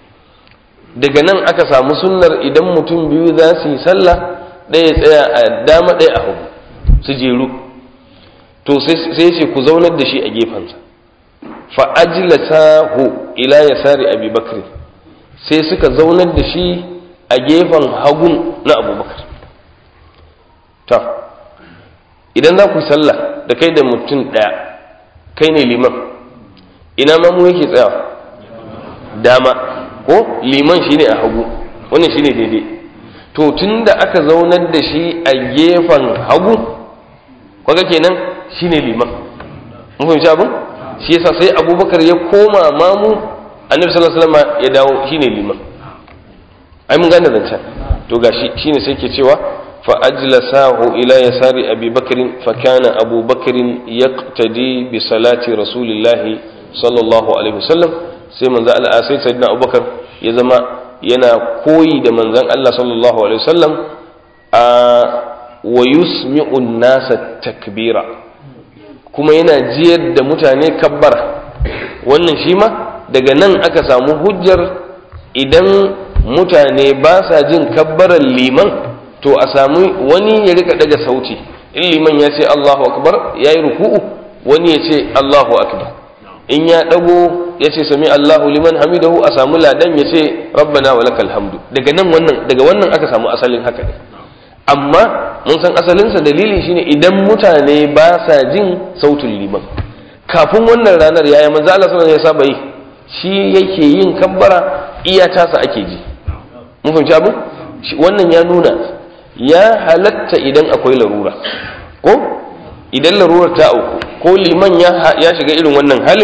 daga nan aka samu sunnar idan mutum biyu za su yi sallah ɗaya tsaya a dama ɗaya a hagu su jeru to sai ce ku zaunar da shi a gefensa fa ajlasahu ila yasari abi bakr sai suka zaunar da shi a gefen hagun na abubakar ta idan za ku yi sallah da kai da mutum ɗaya kai ne liman ina ma mu yake tsayawa dama ko liman shine a hagu wannan shine daidai to tun da aka zaunar da shi a gefen hagu kwaga kenan shine liman mun fahimci abin shi yasa sai abubakar ya koma mamu annabi sallallahu alaihi wasallam ya dawo shine liman ai mun gane zancen to gashi shine sai ke cewa fa ajlasahu ila yasari abi bakrin fa kana abu bakrin yaqtadi bi salati rasulillahi sallallahu alaihi wasallam sai manzo Allah sai sayyidina abubakar ya zama yana koyi da manzon Allah sallallahu alaihi wasallam a wa yusmi'u nasa takbira kuma yana jiyar da mutane kabbara wannan shi ma daga nan aka samu hujjar idan mutane ba sa jin kabbarar liman to a samu wani ya rika daga sauti in liman ya ce Allahu akbar ya yi ruku'u wani ya ce Allahu akbar in ya dago ya ce sami Allahu liman hamidahu a samu ladan ya ce rabbana wa lakal hamdu daga nan wannan daga wannan aka samu asalin haka ne amma mun san asalinsa dalili shine idan mutane ba sa jin sautin liman kafin wannan ranar yaya manzo Allah sallallahu alaihi wasallam ya saba yi shi yake yin kabbara iya tasa ake ji mun fahimci abu wannan ya nuna ya halatta idan akwai larura ko idan larurar ta auku ko liman ya shiga irin wannan halin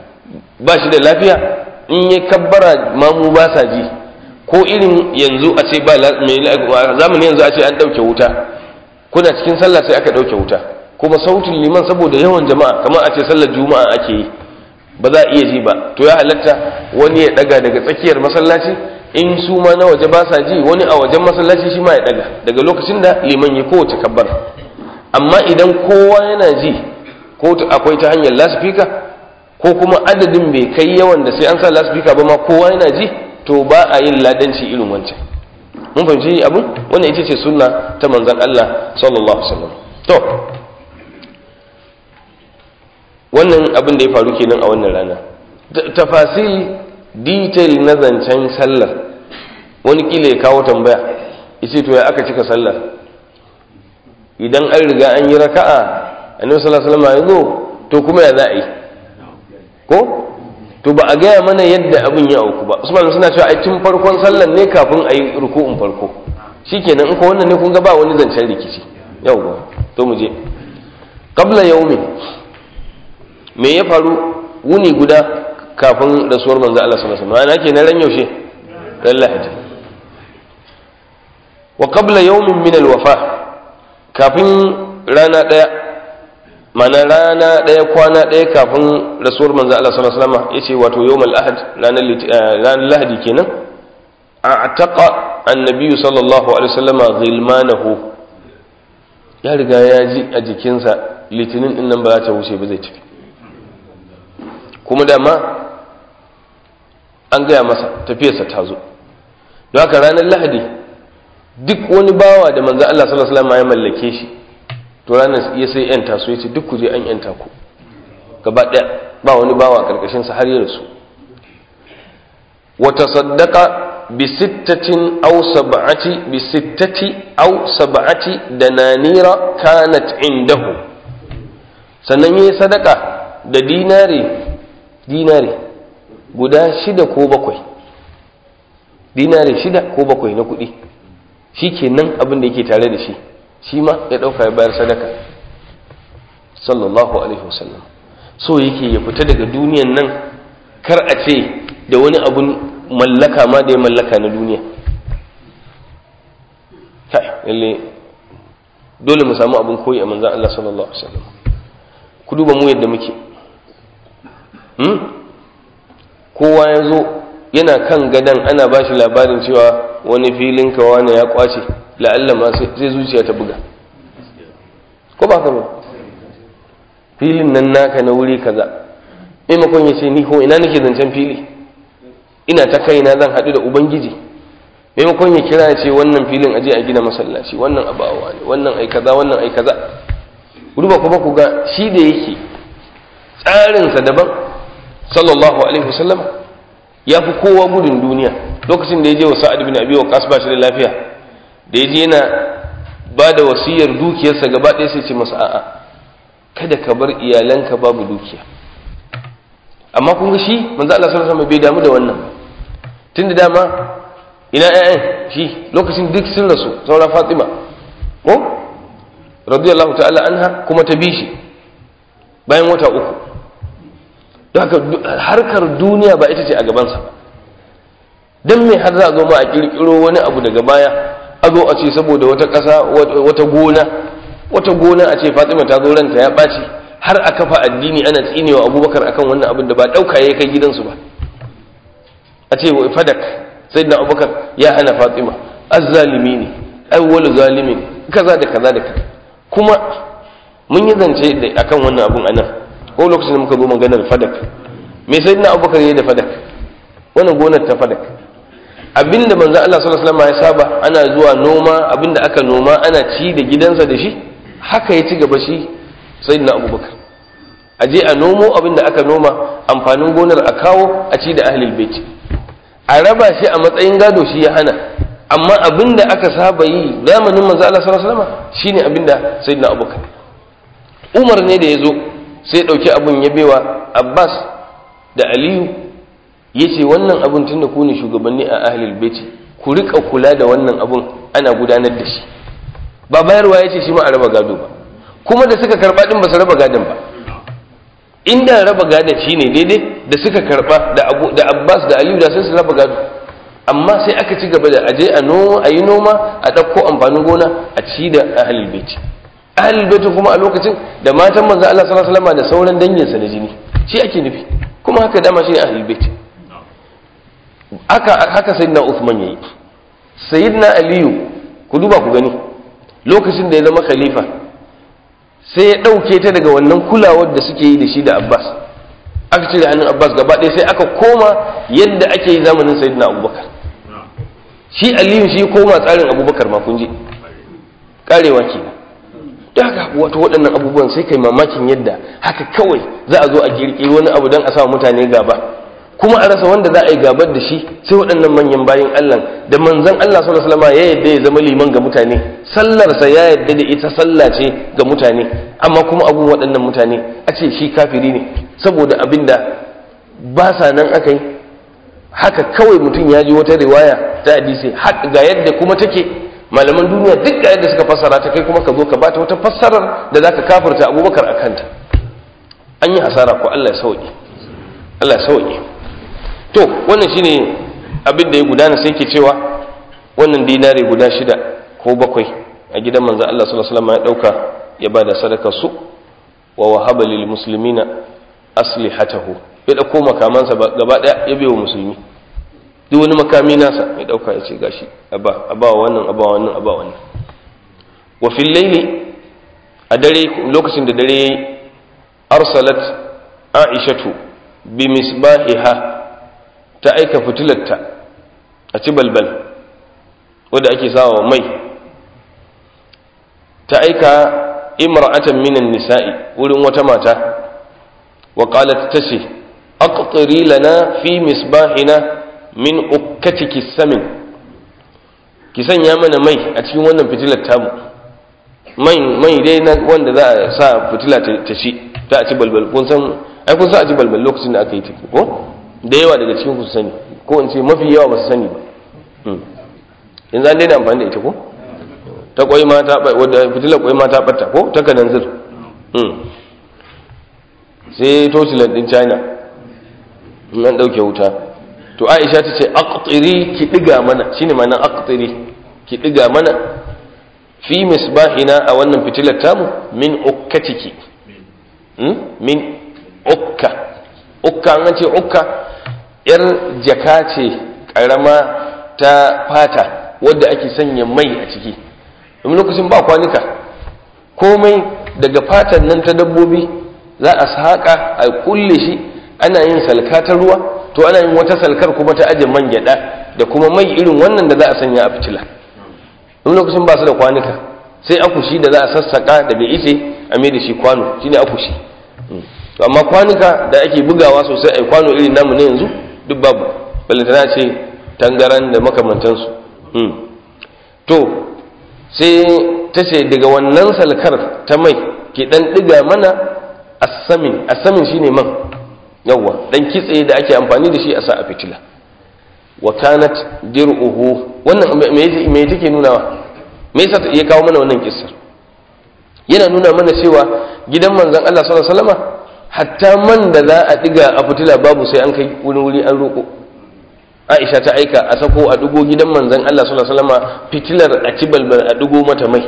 ba shi da lafiya in ya kabbara mamu ba sa ji ko irin yanzu a ce ba zamani yanzu a ce an ɗauke wuta kuna cikin sallah sai aka ɗauke wuta kuma sautin liman saboda yawan jama'a kamar a ce sallar juma'a ake yi ba za a iya ji ba to ya halatta wani ya ɗaga daga tsakiyar masallaci in su ma na waje ba sa ji wani a wajen masallaci shi ma ya ɗaga daga lokacin da liman ya kowace kabbar amma idan kowa yana ji ko akwai ta hanyar lasifika ko kuma adadin bai kai yawan da sai an sa lasifika ba ma kowa yana ji to ba a yin ladanci irin wancan mun fahimci abin wannan ita ce sunna ta manzon Allah sallallahu alaihi wasallam to wannan abin da ya faru kenan a wannan rana tafasil detail na zancen sallar wani kila ya kawo tambaya yace to ya aka cika sallar idan an riga an yi raka'a annabi sallallahu alaihi wasallam ya zo to kuma ya za a yi ko to ba a gaya mana yadda abin ya auku ba usman suna cewa ai tun farkon sallan ne kafin a yi ruku'un farko shikenan in ko wannan ne kun ga ba wani zancen rikici yawwa to mu je qabla yawmin me ya faru wuni guda kafin rasuwar manzo Allah sallallahu alaihi wasallam ana kenan ran yaushe ran lahadi wa qabla yawmin min alwafa kafin rana daya mana rana ɗaya kwana ɗaya kafin rasuwar manzo Allah sallallahu alaihi wasallam yace wato yawmal ahad ranar ranar lahadi kenan a'taqa annabi sallallahu alaihi wasallam ghilmanahu ya riga ya ji a jikinsa litinin din nan ba za ta wuce ba zai tafi kuma dama an gaya masa tafiyarsa ta zo don haka ranar lahadi duk wani bawa da manzo Allah sallallahu alaihi wasallam ya mallake shi to ranar ya sai yanta su yace duk ku je an yanta ku gaba daya ba wani bawa karkashin sa har ya rasu wa tasaddaqa bi sittatin aw sab'ati bi sittati aw sab'ati dananira kanat indahu sannan yayi sadaka da dinare dinare guda shida ko bakwai dinare shida ko bakwai na kuɗi shi kenan abin da yake tare da shi shi ma ya ɗauka ya bayar sadaka sallallahu alaihi wasallam so yake ya fita daga duniyan nan kar a ce da wani abun mallaka ma da ya mallaka na duniya lalle dole mu samu abin koyi a manzan Allah sallallahu alaihi wasallam ku duba mu yadda muke kowa ya zo yana kan gadan ana ba shi labarin cewa wani filin kawa ne ya kwace la'alla ma sai zuciya ta buga ko ba ba filin nan naka na wuri kaza maimakon ya ce ni ko ina nake zancen fili ina ta kaina zan haɗu da ubangiji maimakon ya kira ya ce wannan filin aje a gina masallaci wannan abawa ne wannan ai kaza wannan ai kaza duba kuma ku ga shi da yake tsarinsa daban sallallahu alaihi wasallam ya fi kowa gudun duniya lokacin da ya je wa sa'ad bin abi waqas ba shi da lafiya da ya je yana ba da wasiyar dukiyarsa gaba ɗaya sai ce masa a'a kada ka bar iyalanka babu dukiya amma kun ga shi manzo Allah sallallahu alaihi wasallam bai damu da wannan tunda dama ina ƴaƴan shi lokacin duk sun rasu saura Fatima ko radiyallahu ta'ala anha kuma ta bi shi bayan wata uku don haka harkar duniya ba ita ce a gabansa ba don me har za a zo ma a kirkiro wani abu daga baya a zo a ce saboda wata ƙasa wata gona wata gona a ce fatima ta zo ranta ya ɓaci har a kafa addini ana tsinewa abubakar akan wannan abin da ba ɗauka ya kai gidansu ba a ce fadak sai na abubakar ya hana fatima azzalimi ne awwalu zalimin kaza da kaza da kaza kuma mun yi zance akan wannan abun anan ko lokacin da muka zo maganar fadak me sai na abubakar ya yi da fadak wannan gonar ta fadak abinda manzo Allah sallallahu alaihi wasallam ya saba ana zuwa noma abinda aka noma ana ci da gidansa da shi haka ya ci gaba shi sayyidina abubakar a je a nomo abinda aka noma amfanin gonar a kawo a ci da ahlul bait a raba shi a matsayin gado shi ya hana amma abinda aka saba yi zamanin manzo Allah sallallahu alaihi wasallam shine abinda sayyidina abubakar Umar ne da yazo sai ya dauki abun ya bewa Abbas da Aliyu ya ce wannan abin tun da ku ne shugabanni a ahlul baiti ku rika kula da wannan abin ana gudanar da shi ba bayarwa ya ce shi ma a raba gado ba kuma da suka karba din ba su raba gadon ba inda raba gadon shi ne daidai da suka karba da abbas da aliyu da sai su raba gado amma sai aka ci gaba da aje a noma a yi noma a ɗauko amfanin gona a ci da ahlul baiti ahlul baiti kuma a lokacin da matan manzo Allah sallallahu alaihi wasallam da sauran danginsa na jini shi ake nufi kuma haka dama shi ne ahlul baiti haka haka sayyidina Uthman yayi sayyidina Aliyu ku duba ku gani lokacin da ya zama khalifa sai ya dauke ta daga wannan kulawar da suke yi da shi da Abbas aka cire hannun Abbas gaba ɗaya sai aka koma yadda ake yi zamanin sayyidina Abubakar shi Aliyu shi koma tsarin Abubakar ma kun ji karewa kenan da haka wato waɗannan abubuwan sai kai mamakin yadda haka kawai za a zo a kirkiri wani abu don a sa mutane gaba kuma a rasa wanda za a yi gabar da shi sai waɗannan manyan bayan Allah da manzon Allah sallallahu alaihi wasallam ya yadda ya zama liman ga mutane sallarsa ya yadda da ita sallah ce ga mutane amma kuma abun waɗannan mutane a ce shi kafiri ne saboda abinda ba sa nan aka yi haka kawai mutum ya ji wata riwaya ta hadisi ga yadda kuma take malaman duniya duk ga yadda suka fassara ta kai kuma ka zo ka bata wata fassarar da zaka kafirta abubakar a kanta an yi hasara ko Allah ya sauke Allah ya sauke to wannan shine abin da ya gudana sai ke cewa wannan dinari guda shida ko bakwai a gidan manzo Allah sallallahu alaihi wasallam ya dauka ya bada sadaka su wa wahaba lil muslimina aslihatahu ya dauko makamansa gaba daya ya biyo musulmi duk wani makami nasa ya dauka ya ce gashi aba aba wannan aba wannan aba wannan wa fil layli a dare lokacin da dare yayi arsalat aishatu bi misbahiha ta aika fitilarta a ci balbal wadda ake sawa mai ta aika imra'atan minan nisa'i wurin wata mata wa qalat tace aqtiri lana fi misbahina min ukkatiki samin ki sanya mana mai a cikin wannan fitilar tamu mai mai dai na wanda za a sa fitila ta ci ta ci balbal kun san ai kun san a ci balbal lokacin da aka yi ta ko da yawa daga cikin ku sani ko in ce mafi yawa ba su sani ba yanzu an daina amfani da ita ko ta kwai ma ta wadda fitilar kwai ma ta batta ko ta kananzir sai tocilan din china in an dauke wuta to aisha ta ce aqtiri ki diga mana shine ma'anar aqtiri ki diga mana fi misbahina a wannan fitilar tamu min ukkatiki min ukka ukka an ce ukka yar jaka ce karama ta fata wadda ake sanya mai a ciki domin lokacin ba kwanuka komai daga fatan nan ta dabbobi za a saƙa a kulle shi ana yin salka ta ruwa to ana yin wata salkar kuma ta aje man gyada da kuma mai irin wannan da za a sanya a fitila domin lokacin ba su da kwanuka sai akushi da za a sassaƙa daga ice a mai da shi kwano shine akushi to amma kwanuka da ake bugawa sosai a kwano irin namu ne yanzu duk babu balantana ce tangaran da makamantansu to sai ta ce daga wannan salkar ta mai ki dan diga mana asamin asamin shine man yawa dan kitse da ake amfani da shi a sa a fitila wa kanat dir'uhu wannan me me take nunawa me yasa ya kawo mana wannan kissar yana nuna mana cewa gidan manzon Allah sallallahu alaihi wasallama hatta man da za a diga a fitila babu sai an kai wani wuri an roko Aisha ta aika a sako a dugo gidan manzon Allah sallallahu alaihi wasallama fitilar a cibalbar a dugo mata mai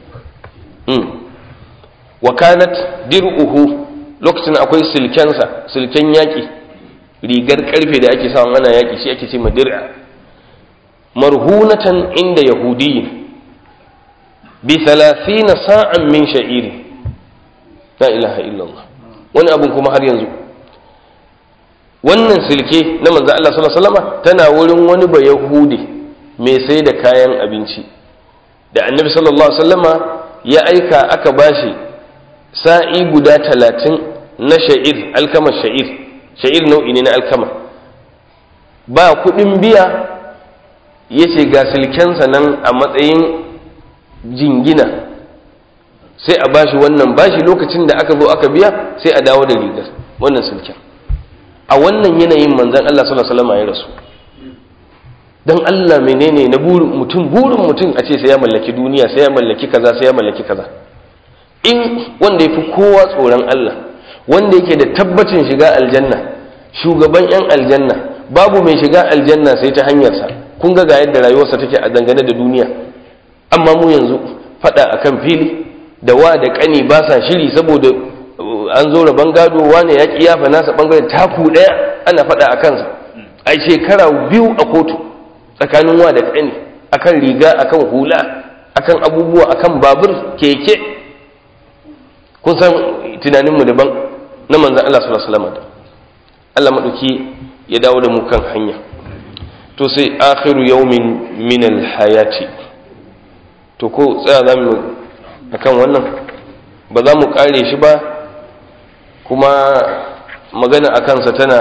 wa kanat dir'uhu lokacin akwai silkensa silken yaki rigar karfe da ake sawa ana yaki shi ake ce ma dir'a marhunatan inda yahudiyyin bi 30 sa'an min sha'iri la ilaha illallah wani abun kuma har yanzu wannan silke na manzo Allah sallallahu alaihi wasallam tana wurin wani ba yahudi mai sai da kayan abinci da annabi sallallahu alaihi wasallama ya aika aka bashi sa'i guda talatin na sha'ir alkamar sha'ir sha'ir nau'i ne na alkama ba kuɗin biya ya ce ga silkensa nan a matsayin jingina sai a bashi wannan bashi lokacin da aka zo aka biya sai a dawo da rigar wannan silken a wannan yanayin manzan Allah sallallahu alaihi wasallam ya rasu dan Allah menene na burin mutum burin mutum a ce sai ya mallaki duniya sai ya mallaki kaza sai ya mallaki kaza in wanda yafi kowa tsoron Allah wanda yake da tabbacin shiga aljanna shugaban yan aljanna babu mai shiga aljanna sai ta hanyarsa kun ga ga yadda rayuwarsa take a dangane da duniya amma mu yanzu fada akan fili da wa da kani ba sa shiri saboda an zo rabon gado wane ya kiyafa nasa bangaren taku daya ana fada a kansa ai shekara biyu a kotu tsakanin wa da kani akan riga akan hula akan abubuwa akan babur keke kun san tunaninmu daban na manzan Allah sallallahu alaihi wasallam Allah madauki ya dawo da mu kan hanya to sai akhiru yawmin min alhayati to ko tsaya zamu akan wannan ba za mu kare shi ba kuma magana akan sa tana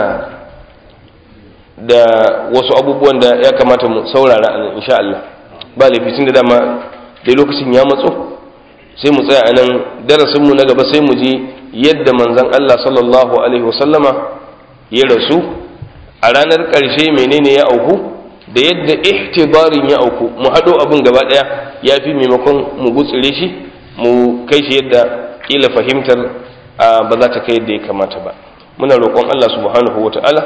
da wasu abubuwan da ya kamata mu saurara a nan insha Allah ba laifin da dama dai lokacin ya matso sai mu tsaya a nan darasinmu na gaba sai mu ji yadda manzon Allah sallallahu alaihi wasallama ya rasu a ranar ƙarshe menene ya auku da yadda ihtibarin ya auku mu haɗo abin gaba ɗaya ya fi maimakon mu gutsire shi mu kai shi yadda ƙila fahimtar ba za ta kai yadda ya kamata ba muna roƙon Allah subhanahu wa ta'ala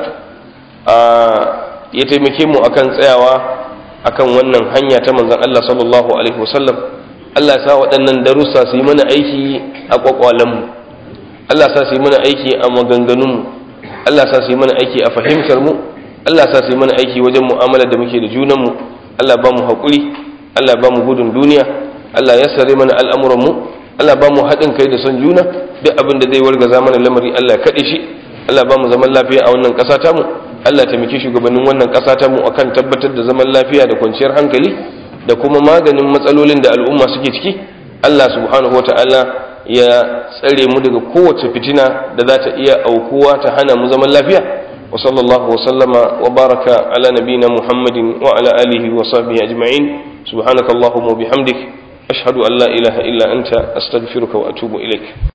ya taimake mu akan tsayawa akan wannan hanya ta manzon Allah sallallahu alaihi wasallam Allah sa waɗannan darussa su yi mana aiki a ƙwaƙwalenmu Allah sa su yi mana aiki a maganganunmu Allah sa su yi mana aiki a fahimtar mu Allah sa su yi mana aiki wajen mu'amala da muke da junanmu Allah ba mu haƙuri Allah ba mu gudun duniya Allah ya sare mana al'amuranmu Allah ba mu haɗin kai da son juna duk abin da zai wargaza mana lamari Allah ya kaɗe shi Allah ba mu zaman lafiya a wannan ƙasa tamu Allah taimaki shugabannin wannan ƙasa tamu akan tabbatar da zaman lafiya da kwanciyar hankali da kuma maganin matsalolin da al'umma suke ciki Allah subhanahu wata'ala ya tsare mu daga kowace fitina da za ta iya aukuwa ta hana mu zaman lafiya wa sallallahu wa sallama wa baraka ala nabina muhammadin wa ala alihi wa sahbihi ajma'in subhanakallahumma wa bihamdik ashhadu an la ilaha illa anta astaghfiruka wa atubu ilaik